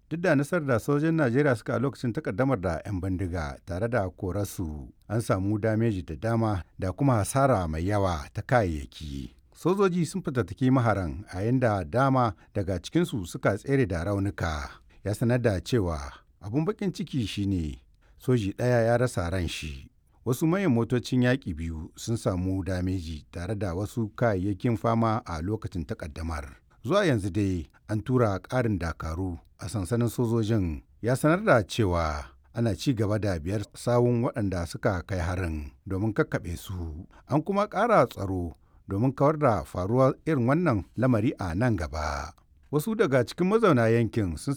duk da nasarar da sojin najeriya suka a lokacin takaddamar da 'yan bindiga tare da korarsu an samu dameji da dama da kuma hasara mai yawa ta kayayyaki sojoji sun fitattaki maharan a yadda dama daga cikinsu suka tsere da raunuka ya sanar da cewa abun bakin ciki shine soji ɗaya ya rasa ran shi wasu mayan motocin yaƙi biyu sun samu dameji tare da wasu kayayyakin fama a lokacin takaddamar zuwa yanzu dai an tura ƙarin dakaru a sansanin sojojin ya sanar da cewa ana ci gaba da biyar sawun waɗanda suka kai harin domin kakkaɓe su an kuma ƙara tsaro domin kawar da faruwar irin wannan lamari a nan gaba wasu daga cikin mazauna yankin sun